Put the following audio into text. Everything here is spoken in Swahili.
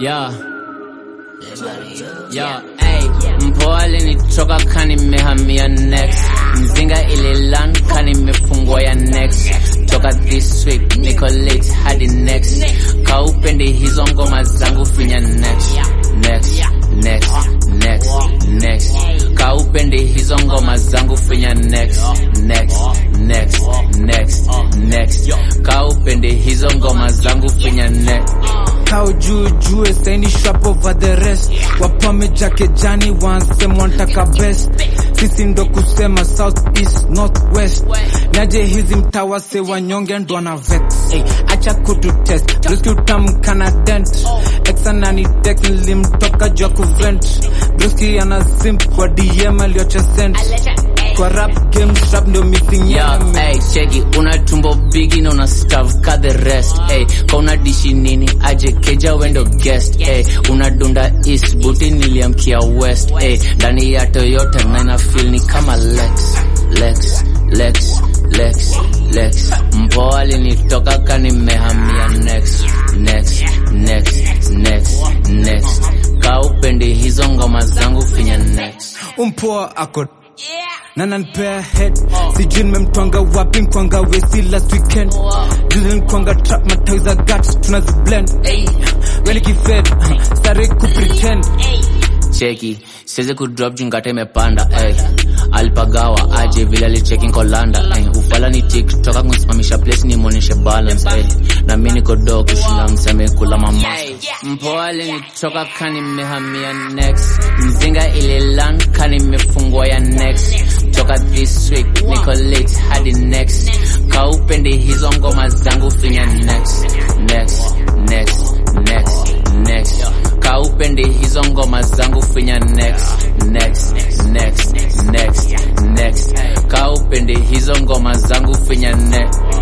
Yeah. Yo, ey, mpoa alinitoka kani mehamia next mzinga ililan kani mefungwa ya next toka this week niko late hadi next kaupendi hizo ngoma zangu finya next next next next next kaupendi hizo ngoma zangu finya next next next next next kaupendi hizo ngoma zangu finya next kao juu jue saini shrap over the rest wapame jake jani wansema wantaka best sisi ndo kusema south east north west naje hizi mtawase wanyonge ndo ana vex hey, acha kutu test briski utamkana dent exanani tex nilimtoka jua kuvent briski ana simp kwa dm aliocha sent kwa rap game shrap ndio missing Yo, element. ey, cheki una tumbo bigi na una stav ka the rest ey, ka una dishi nini aje keja wendo guest ey, una dunda east buti niliamkia west ey, ndani ya toyota na ina feel ni kama lex lex lex lex lex mpoa alinitoka ka nimehamia next next next next next ka upendi hizo ngoma zangu finya next umpoa ako na nanpea head sijui nimemtwanga wapi mkwanga wesi last weekend juzi nkwanga trap matawi za gat tunaziblend weni kifed stari kupretend cheki siwezi kudrop jingata imepanda ey. alipagawa aje vile alicheki nkolanda ey. ufala ni tiktoka kumsimamisha place nimwoneshe balance ey. na mi niko do kushinda mseme kula mama mpoa alinitoka kani mehamia next mzinga ililan kani mefungwa ya next toka this week niko late hadi next kaupendi hizo ngoma zangu finya next next next next next kaupendi hizo ngoma zangu finya next next next next next kaupendi hizo ngoma zangu finya next